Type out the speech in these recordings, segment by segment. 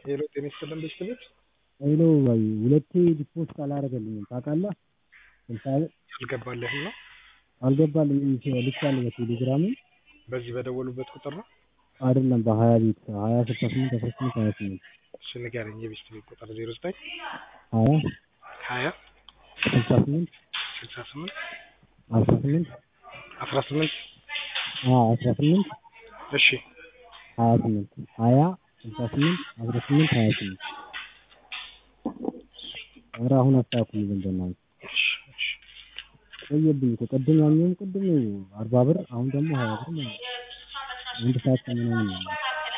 ሄሎ ጤና ይስጥልን ቤተሰቦች ሄሎ ባይ ሁለቴ ዲፖስት አላደረገልኝም ታውቃለህ? ስልሳ አልገባልህም ነው አልገባልኝም ልኬያለሁ በቴሌግራም በዚህ በደወሉበት ቁጥር ነው አይደለም በሀያ ቤት ሀያ ስልሳ ስምንት አስራ ስምንት ሀያ ስምንት እሺ ንገረኝ የቤት ቤት ቁጥር ዜሮ ዘጠኝ ሀያ ሀያ ስልሳ ስምንት ስልሳ ስምንት አስራ ስምንት አስራ ስምንት አስራ ስምንት እሺ ሀያ ስምንት ሀያ ስልሳ ስምንት አስራ ስምንት ሀያ ስምንት ኧረ አሁን አስተካክሉልኝ በእናትህ እሺ እሺ ቆየብኝ እኮ ቅድም ያኛውም ቅድም አርባ ብር አሁን ደግሞ ሀያ ብር ማለት ነው አንድ ሰዓት ከምናምን ነው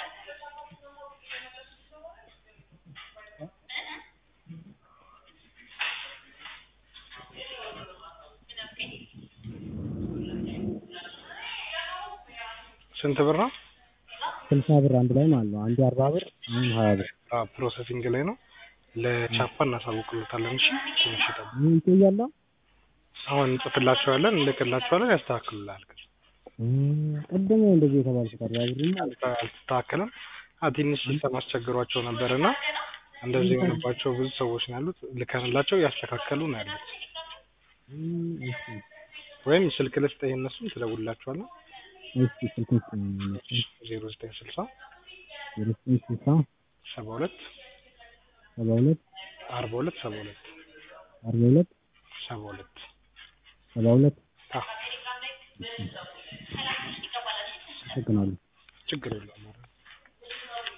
ስንት ብር ነው ስልሳ ብር አንድ ላይ ማለት ነው አንዴ አርባ ብር አሁን ሀያ ብር አዎ ፕሮሰሲንግ ላይ ነው ለቻፓ እናሳውቅሎታለን እሺ ትንሽ ይጠብቁ ምን ይቆያል አሁን እንጽፍላቸዋለን እንልክላቸዋለን ያስተካክሉልሃል ግን ቅድም ነው እንደዚህ የተባልኩት አርባ ብር ማለት አልተስተካከለም አ ትንሽ ሲስተም አስቸግሯቸው ነበር እና እንደዚህ የሆነባቸው ብዙ ሰዎች ነው ያሉት ልከንላቸው እያስተካከሉ ነው ያሉት እሺ ወይም ስልክ ልስጥህ የእነሱን ትደውልላቸዋለህ እሺ ስልክ ውስጥ ዜሮ ዘጠኝ ስልሳ ዜሮ ዘጠኝ ስልሳ ሰባ ሁለት ሰባ ሁለት አርባ ሁለት ሰባ ሁለት አርባ ሁለት ሰባ ሁለት ሰባ ሁለት አዎ አመሰግናለሁ ችግር የለውም